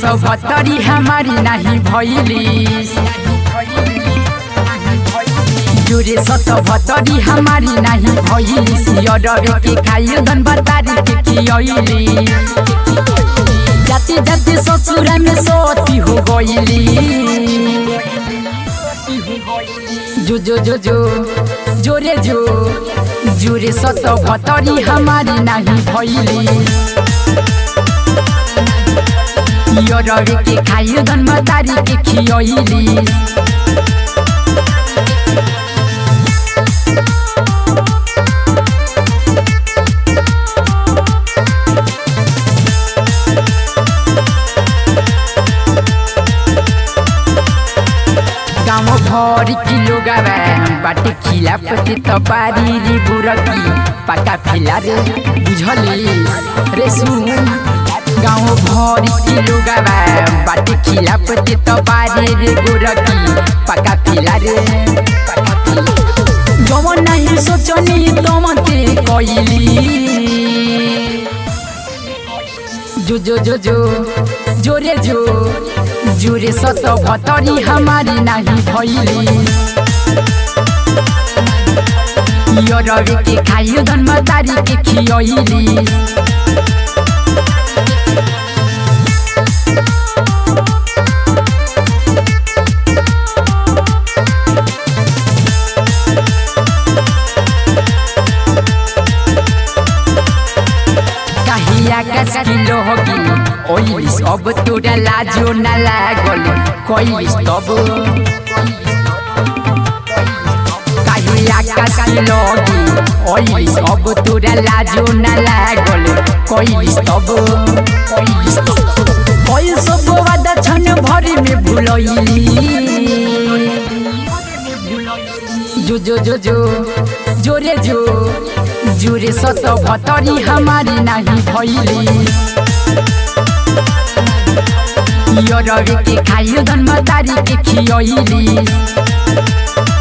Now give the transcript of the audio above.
सतहत्तरी हमारी नाही भैलिस जोरे सतहत्तरी हमारी नाही भैलिस यरवे के खाइयो धन बतारी के खियली जाते जाते ससुरा में सोती हो गईली जो जो जो जो जोरे जो जोरे सतहत्तरी हमारी नाही भैली यरवे के खाइयो धन बतारी के खियली गाउँ भरि किलो गावा बाटे खिला पति तपारी रे बुरकी पाका फिला रे बुझलिस रे सुन गाउँ भरि किलो गावा बाटे खिला पति तपारी रे बुरकी पाका फिला रे जवन नाही सोचनी तमते कइली जो जो जो जो जोरे जो जोरे सत भतरी हमारी नाही भैली यरवे के खाइयो धन तारी के खियली काहिया कस किलो होगी ओइलिस अब तोरा लाजो न लागल कइलिस तब काहिया कस किलो होगी ओइलिस अब तोरा लाजो न लागल कइलिस तब कइलिस तब कइल सब वादा छन भरि में भुलइली जो जो जो जो जोरे जो जोरे सत भतरी हमारी नाही भैली यरवे के खाइयो धन तारी के खियली